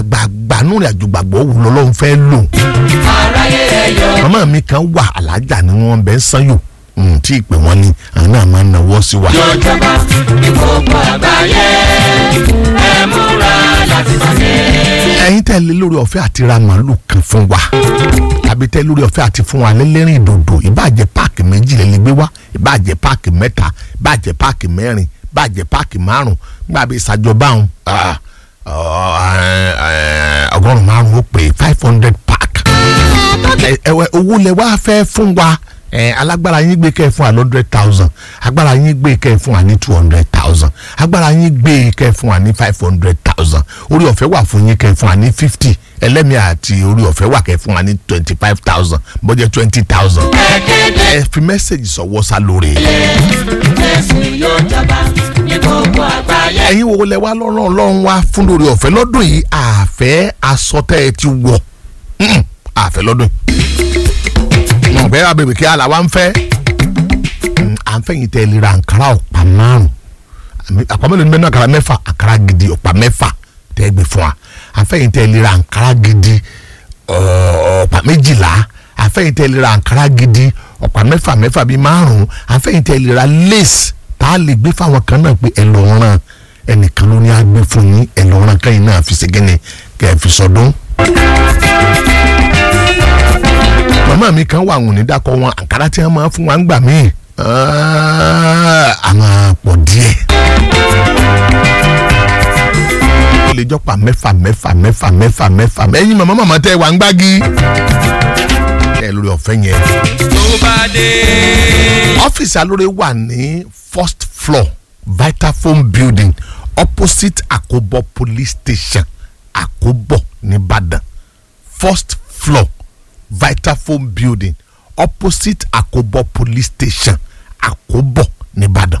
gbàgbà nù rìn àjò gbàgbọ́ wò lọ́lọ́run fẹ́ lò. aráyé ẹ̀yọ́ màmá mi kan wà alájà ni wọ́n bẹ́ sanyò tí ìpè wọn ni àwọn náà máa ń nawọ́ sí wa. yóò jọba ní gbogbo àgbáyé ẹ múra láti tàbí. ẹ̀yin tẹ́ lé lórí ọ̀fẹ́ àti ra màálù kan fún wa tàbí tẹ́ lórí ọ̀fẹ́ àti fún wa lẹ́lẹ́rìn ìdòdò ìbàjẹ́ páàkì méjì lè lè gbé wá ìbàjẹ́ páàkì mẹ́ta ìbàjẹ́ páàkì mẹ́rin ìbàjẹ́ páàkì márùn nígbà bí ìsàjọba ọ̀hún ọgọ́rùn-ún márùn ó pè five hundred pack ẹ̀wẹ̀ owó lẹ wá fẹ́ fún wa ẹ alágbára yín gbé kẹ́ ẹ fún wa hundred thousand agbára yín gbé kẹ́ ẹ fún wa ní two hundred thousand agbára yín gbé kẹ́ ẹ fún wa ní five hundred thousand orí ọ̀fẹ́ wà fún yín kẹ́ ẹ fún wa ní fifty ẹlẹ́mìí àti orí ọ̀fẹ́ wà kẹ́ ẹ fún wa ní twenty five thousand bọ́jẹ́ twenty thousand ẹ fi mẹ́sẹ̀gì sọ̀wọ́ sá lórí. jésù yóò jọba ní gbogbo àgbáyé. ẹ̀yin wo lẹ wá lọ́rùn ọlọ́run wá fún lórí ọ̀fẹ́ lọ́dún yìí àfẹ́ asọ́tẹ́ ẹ ti wọ̀ Mm, àfẹ́ lọ́dún yìí mọ̀ bẹ́ẹ̀ abèbè kí ala wa ń fẹ́ Mm, à ń fẹ́yìn tẹ́ ẹ lè ra àǹkárá ọ̀pá márùn àmì- àpá mélòó ni bẹ́ẹ̀ ní àǹkárá mẹ́fà àǹkárá gidi ọ̀pá mẹ́fà tẹ́ ẹ gbé fún wa à ń fẹ́yìn tẹ́ ẹ lè ra àǹkárá gidi ọ̀- ọ̀pá méjìlá à ń fẹ́yìn tẹ́ ẹ lè ra àǹkárá gidi ọ̀pá mẹ́fà mẹ́fà bíi márùn à ń fẹ́yìn tẹ́ ẹ lè ra lace tá a lè gbé fáwọn kan náà pé ẹ lọ ràn ẹnìkan ló ní á gbé fún yín ẹ lọ ràn kẹ́yìn náà fi ṣègẹ́ni kẹ́ ẹ fi sọdún màmá mi kan wà wùn ní dákọ wọn àǹkárá tí wọn máa fún wa ń gbà mí àwọn pọ̀ díẹ̀. ó lè jọpa mẹ́fà mẹ́fà mẹ́fà mẹ́fà mẹ́fà ẹ̀yin màmá màmá tẹ́ wà ń gbági. ẹ lórí ọ̀fẹ́ yẹn. tó bá dé. ọ́fíìsì alóore wà ní first floor vitafoam building opposite àkóbọ̀ police station àkóbọ̀ nìbàdàn first floor vitafoam building opposite àkóbọ̀ police station àkóbọ̀ nìbàdàn.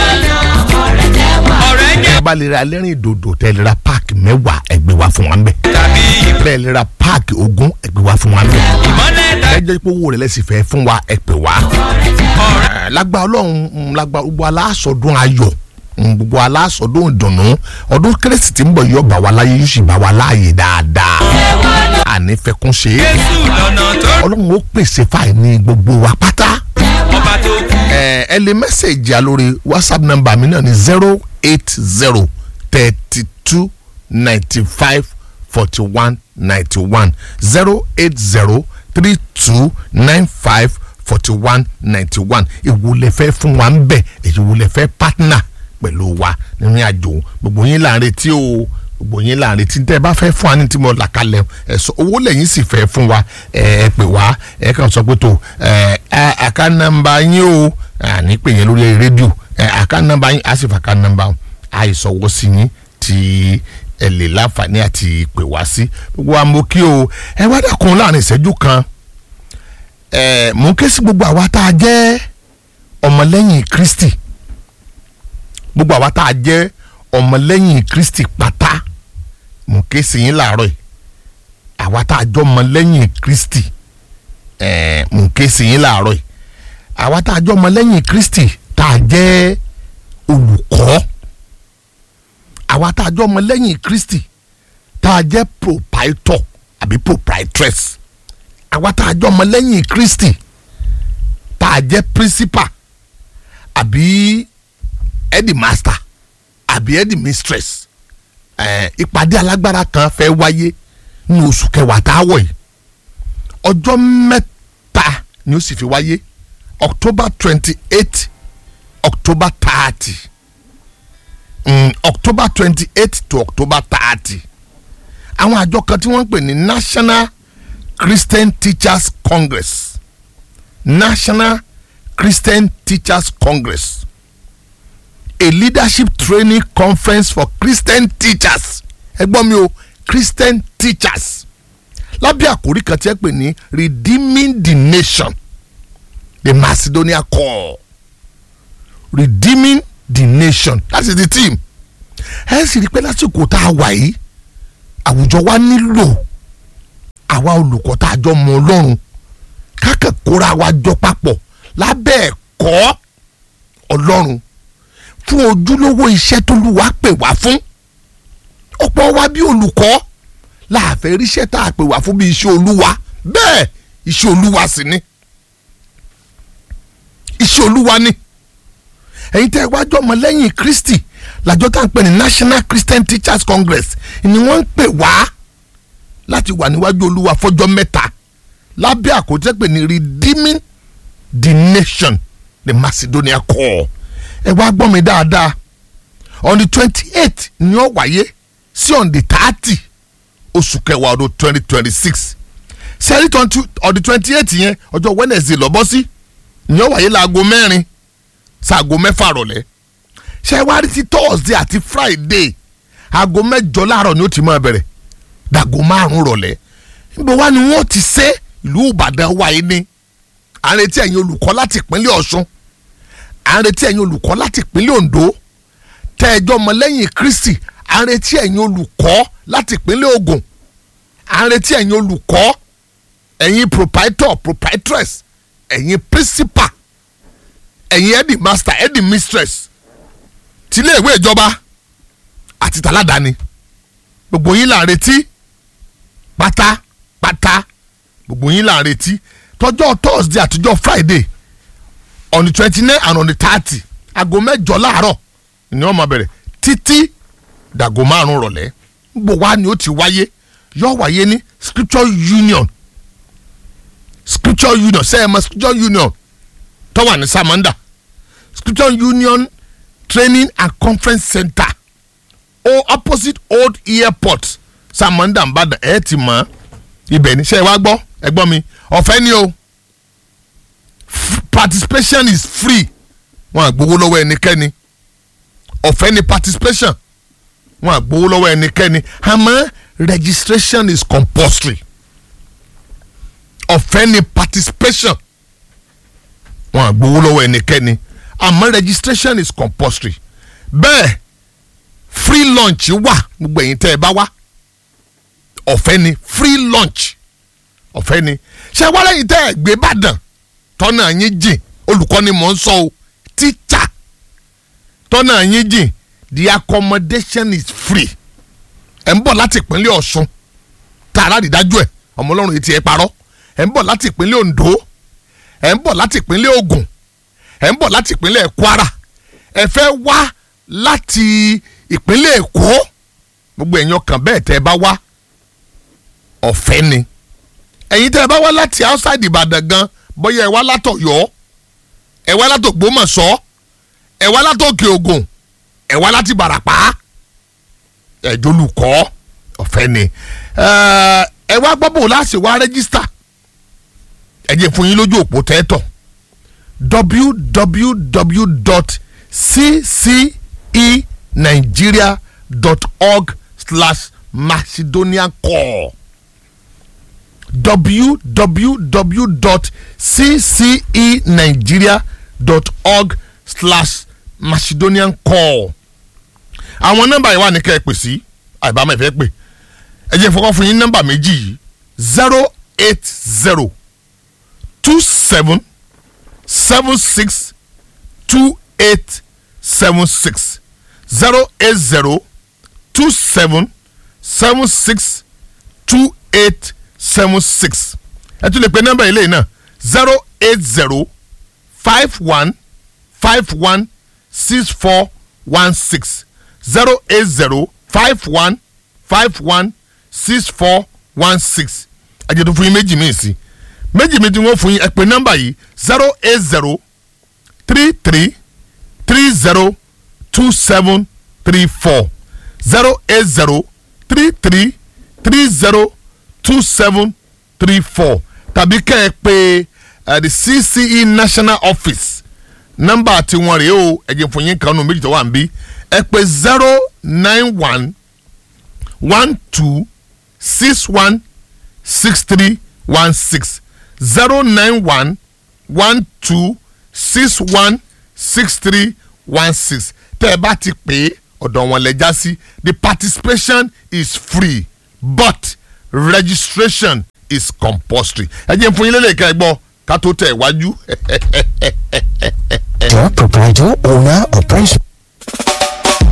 ọ̀rẹ́ jẹ́ ẹ bá lè ra lẹ́rìn ìdòdò tẹ́ lè ra páàkì mẹ́wàá ẹgbẹ́ wa fún wa ń bẹ̀. tàbí bẹ́ẹ̀ lè ra páàkì ogún ẹgbẹ́ wa fún wa ń bẹ̀. ìmọ̀lẹ̀ ẹ tàbí jẹ́ pé owó rẹ̀ lẹ́sìn fẹ́ fún wa ẹ pè wá. Ẹ, lágbá ọlọ́run mm, lágbá gbogbo aláṣọdún ayọ̀ mm, gbogbo aláṣọdún ìdùnnú ọdún kérésì tí ń bọ̀ yóò bá wa láyé yóò sì bá wa láàyè dáadáa. àní fẹkún ṣe é jésù lọ́nà tó ọlọ́run ó pèsè fáìní gbogbo wa pátá. ọba tó kú. ẹ ẹ lè mẹ́sẹ̀gì àlórí whatsapp number mi náà ní zero eight zero thirty two ninety five forty one ninety one zero eight zero three two nine five forty one ninety one ìwúlẹ̀ fẹ́ fún wa ń bẹ̀ ìwúlẹ̀ fẹ́ partner pẹ̀lú wa nínú àjò gbogbo yín là ń retí o gbogbo yín là ń retí tẹ́ ẹ bá fẹ́ fún wa ní tí mo là kalẹ̀ ẹ sọ owó lẹ́yìn sì fẹ́ fún wa ẹ ẹ pè wá ẹ kàn sọ pé tó ẹ ẹ àká nọ́mbà yín o àní pè yẹn lórí rédíò ẹ àká nọ́mbà yín á sì fà ká nọ́mbà àìsọwọ́ sí yín tí ẹ lè láǹfààní àti pè wá sí gbogbo wa mo kí o ẹ wá dàkún láàrin ìṣẹ́jú kan ẹ mò ń ké sí gbogbo àwa tá a jẹ́ ọmọlẹ́yìn Kristi gbogbo àwa tá a jẹ́ ọmọlẹ́yìn Kristi pátá mò ń ké sí yín láàárọ̀ yìí àwa tá a jọ ọmọlẹ́yìn Kristi ẹ mò ń ké sí yín láàárọ̀ yìí àwa tá a jọ ọmọlẹ́yìn Kristi tá a jẹ́ olùkọ́ àwa tá a jọ ọmọlẹ́yìn Kristi tá a jẹ́ proprietor àbí proprietress àwa tá a jọ ọmọlẹ́yìn Kristi tá a jẹ́ principal àbí headmaster àbí headmistress ẹ̀ ìpàdé alágbára kan fẹ́ wáyé ní oṣù kẹwàá tá a wọ̀ yìí ọjọ́ mẹ́ta ni ó sì fi wáyé October twenty eight October thirty mm, October twenty eight to October thirty àwọn àjọ kan tí wọ́n ń pè ní National Christian Teachers Congress National Christian Teachers Congress a leadership training conference for Christian teachers ẹ gbọ́ mi o Christian teachers lábẹ́ àkórí kan tí ẹ pè ní redeeming the nation the Macedonia call redeeming the nation that is the team ẹ sì rí i pé lásìkò tá a wà yìí àwùjọ wa nílò àwa olùkọ́ tá a jọ mọ ọlọ́run kákẹ́ kóra wa jọ papọ̀ lábẹ́ ẹ̀kọ́ ọlọ́run fún ojúlówó iṣẹ́ tó lù wá pè wá fún ọ̀pọ̀ wa bí olùkọ́ láàfẹ́ ríṣẹ́ tá a pè wá fún bí iṣẹ́ olúwa bẹ́ẹ̀ iṣẹ́ olúwa sì ni iṣẹ́ olúwa ni ẹ̀yin tẹ́ ẹ wájú ọmọ lẹ́yìn kristi làjọ tá à ń pè ní national christian teachers congress ni wọ́n ń pè wá láti wà níwájú olúwa fọjọ́ mẹ́ta lábẹ́ àkójẹ́ pé ní redeeming the nation the macedonia call ẹ wá gbọ́ mi dáadáa on the twenty eight ni ó wáyé sí on the thirty oṣù kẹwàá ọdún twenty twenty six sẹ́rí on the twenty eight yẹn ọjọ́ wednesday lọ́bọ́ sí ni ó wáyé láago mẹ́rin sáago mẹ́fà rọ̀lẹ́ ṣé wá rí ti thursday àti friday aago mẹ́jọ láàárọ̀ ni ó ti máa bẹ̀rẹ̀ dàgò márùn rọ̀lẹ́ níbo wá ni wọ́n ti ṣe ìlú ìbàdàn wáyé ní à ń retí ẹ̀yin olùkọ́ láti ìpínlẹ̀ ọ̀ṣun à ń retí ẹ̀yin olùkọ́ láti ìpínlẹ̀ ondo tẹ́ ẹjọ́ ọmọlẹ́yìn kristi à ń retí ẹ̀yin olùkọ́ láti ìpínlẹ̀ ogun à ń retí ẹ̀yin olùkọ́ ẹ̀yin proprietor proprietress ẹ̀yin principal ẹ̀yin headmaster headmistress tilé ìwé ìjọba àti tàládàáni gbogbo yín là ń retí pátápátá gbogbo yín là ń retí tọjọ́ thursday àtijọ́ friday on the twenty nine and on the thirty aago mẹ́jọ láàárọ̀ ni wọ́n máa bẹ̀rẹ̀ títí dàgò márùn rọ̀lẹ́ gbogbo wa ni ó ti wáyé yóò wáyé ní scripture union scripture union sẹ́yìn mọ́ scripture union tó wà ní samanda scripture union training and conference center o opposite old airport samanda nbàdàn ẹ ti mọ̀ ibẹ̀ ní sẹ́yìn wá gbọ́ ẹ gbọ́ mi ọ̀fẹ́ ni o participation is free wọn àgbowó lọ́wọ́ ẹnikẹ́ni ọ̀fẹ́ ni participation wọn àgbowó lọ́wọ́ ẹnikẹ́ni àmọ́ registration is compulsory ọ̀fẹ́ ni participation wọn àgbowó lọ́wọ́ ẹnikẹ́ni àmọ́ registration is compulsory bẹ́ẹ̀ free lunch wà gbogbo ẹ̀yin tẹ́ ẹ bá wá ọ̀fẹ́ ni free lunch ọ̀fẹ́ ni ṣé wá lẹ́yìn tẹ́ ẹ gbé bàdàn tọ́nà yín jìn olùkọ́ ni mò ń sọ o teacher tọ́nà yín jìn the accommodation is free ẹ̀ ń bọ̀ láti ìpínlẹ̀ ọ̀ṣun tààrà àdìdájú ẹ̀ ọmọ ọlọ́run etí ẹ̀ parọ́ ẹ̀ ń bọ̀ láti ìpínlẹ̀ ondo ẹ̀ ń bọ̀ láti ìpínlẹ̀ ogun ẹ̀ ń bọ̀ láti ìpínlẹ̀ kwara ẹ̀ fẹ́ wá láti ìpínlẹ̀ èkó gbogbo ẹ̀yin ọkàn bẹ́ẹ̀ tẹ́ ẹ bá wá ọ̀fẹ́ ni ẹ̀yin tẹ́ ẹ bá wá láti outside ìbàdàn gan bóyá ẹ wá látọ̀yọ́ ẹ wá látògbómọ̀ṣọ́ ẹ wá látòkè ògùn ẹ wá láti bàràpá ẹ̀jọ̀lùkọ́ ọ̀fẹ́ ni ẹ wá gbọ́ bò láti wá rẹ́gísítà ẹ jẹ́ fún yín lójú òpó tẹ́tọ̀ www.ccenigeria.org slash macedonian call www.ccenigeria.org slash macedonian call àwọn nọ́mbà yìí wà ní kẹ́ ẹ pè sí àìbámu ìfẹ́ pè ẹ jẹ́ fọkàn fún yín nọ́mbà méjì yìí zero eight zero two seven seven six two eight seven six zero eight zero two seven seven six two eight seven six ẹ tún lè pe nọ́mbà ilé náà zero eight zero five one five one six four one six zero eight zero five one five one six four one six àjẹtò fún yín méjì míì sí méjì méjì wọn fún yín ẹ pè nọ́mbà yìí zero eight zero three three three zero two seven three four zero eight zero three three three zero two seven three four tàbí kẹ́ ẹ pè uh, the CCE national office nọ́mbà tiwọn rèé o ẹ̀jẹ̀ fún yín kan nù méjì tó wà ń bí ẹ pè zero nine one one two six one six three one six zero nine one one two six one six three one six tẹ́ ẹ bá ti pè é ọ̀dọ̀ wọn lẹ já sí the participation is free but registration is compulsory ẹ jẹ́ fún yín lélẹ̀ ká ẹ gbọ́ ká tó tẹ̀ wájú. Your proprietor, owner, or principal.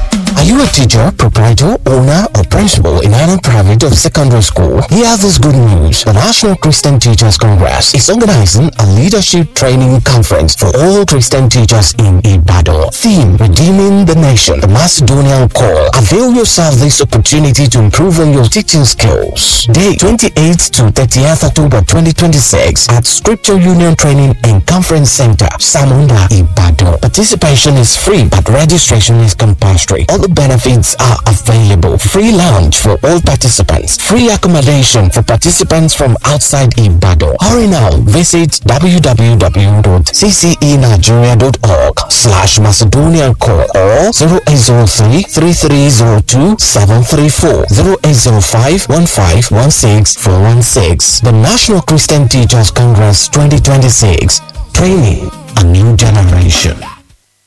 you a teacher, proprietor, owner, or principal in either private or secondary school? Hear this good news. The National Christian Teachers Congress is organizing a leadership training conference for all Christian teachers in Ibadan. Theme, Redeeming the Nation, the Macedonian Call. Avail yourself this opportunity to improve on your teaching skills. Date 28th to 30th October 2026 at Scripture Union Training and Conference Center, Samunda, Ibadan. Participation is free, but registration is compulsory. All the benefits are available. Free lunch for all participants. Free accommodation for participants from outside Ibadan. Hurry now. Visit www.ccenigeria.org slash Macedonian call or 0803 3302 734 0805 1516 416. The National Christian Teachers Congress 2026. Training a new generation.